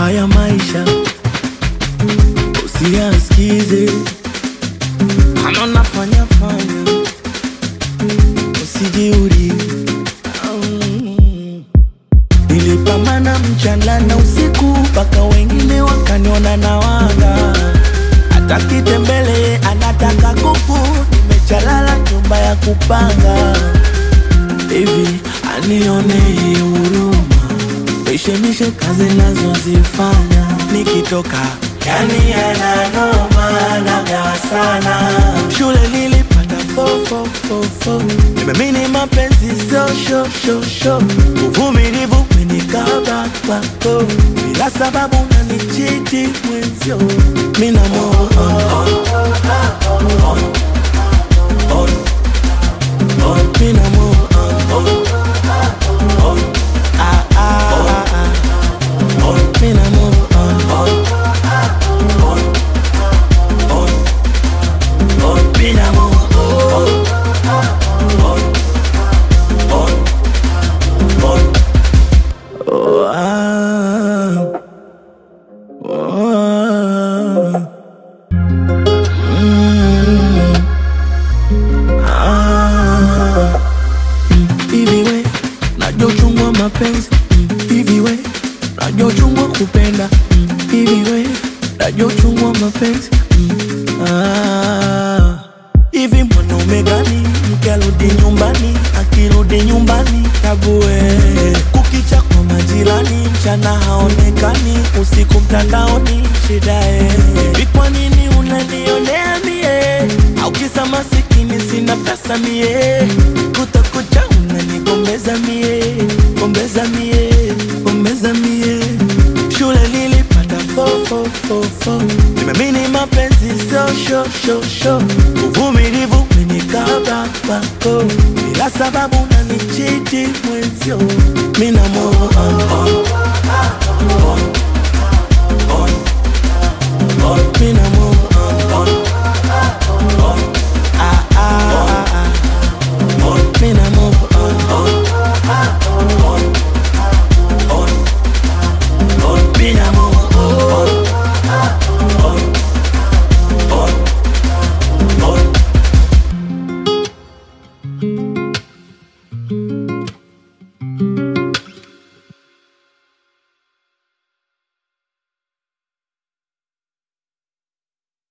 haya maisha usiyasikize, kama nafanya fanya, usijiuri. Mm. Nilipambana mchana na usiku, mpaka wengine wakaniona na wanga. Hata kitembele anataka kuku, nimechalala nyumba ya kupanga hivi anione huruma, mishemishe kazi nazozifanya nikitoka, yani yananoma nagawa sana. Shule nilipata fo fo fo fo, nimemini mapenzi sio sho sho sho, uvumilivu menikaba kwako, bila sababu nanichiti mwenzio, mina move on, on, on, on, mina move on, on, on, ah, ah, ah, on, mina move on, on, on, on, on, mina move on, on, on, on, oh, ah, oh, mm, ah. Hivi we najua uchungu wa mapenzi Mm, hivi we najua uchungu wa kupenda Mm, hivi we najua uchungu wa mapenzi Mm, ah. hivi mwanaume gani mke arudi nyumbani akirudi nyumbani chague kukicha kwa majirani mchana haonekani usiku mtandaoni shidae hivi kwa nini unanionea mie au kisa masikini sina pesa mie kutakucha unanigombeza mie gombeza mie